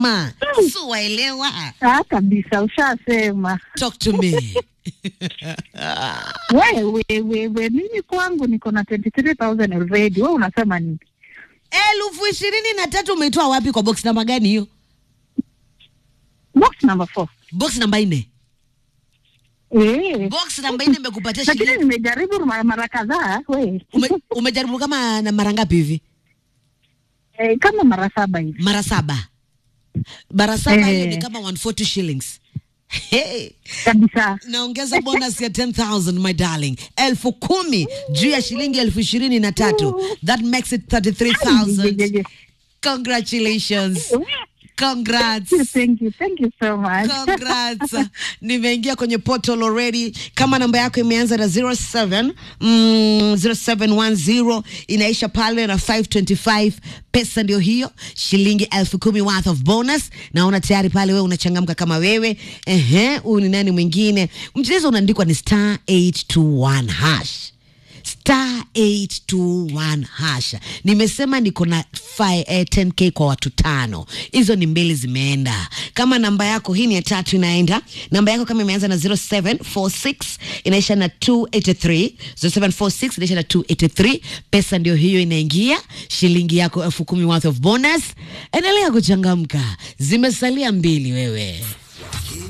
ma si waelewa Ah, kabisa ushasema. talk to me Wewe wewe, mimi kwangu niko na 23000 already. Wewe unasema nini? elfu ishirini na tatu umeitoa wapi kwa box namba gani hiyo Box number 4. box namba nne Eh. box namba nne imekupatia Lakini shilingi nimejaribu mara mara kadhaa we. ume, umejaribu kama na mara ngapi hivi Eh, kama mara saba hivi. mara saba mara saba hiyo Eh. ni kama 140 shillings hey. Kabisa. naongeza bonus ya 10000 my darling elfu kumi juu ya shilingi elfu ishirini na tatu that makes it 33000 congratulations congrats Thank you. Thank you so much. Congrats. Nimeingia kwenye portal already. Kama namba yako imeanza na 07 mm, 0710 inaisha pale na 525 pesa ndio hiyo, shilingi elfu kumi worth of bonus. Naona tayari pale wewe unachangamka kama wewe. Ehe, huyu ni nani mwingine? Mchezo unaandikwa ni star 821 hash star 821 hasha. Nimesema niko na fi- eh, 10k kwa watu tano, hizo ni mbili zimeenda. Kama namba yako hii ni ya tatu inaenda, namba yako kama imeanza na 0746 inaisha na 283, 0746 inaisha na 283, pesa ndio hiyo inaingia, shilingi yako elfu kumi worth of bonus. Endelea kuchangamka, zimesalia mbili wewe.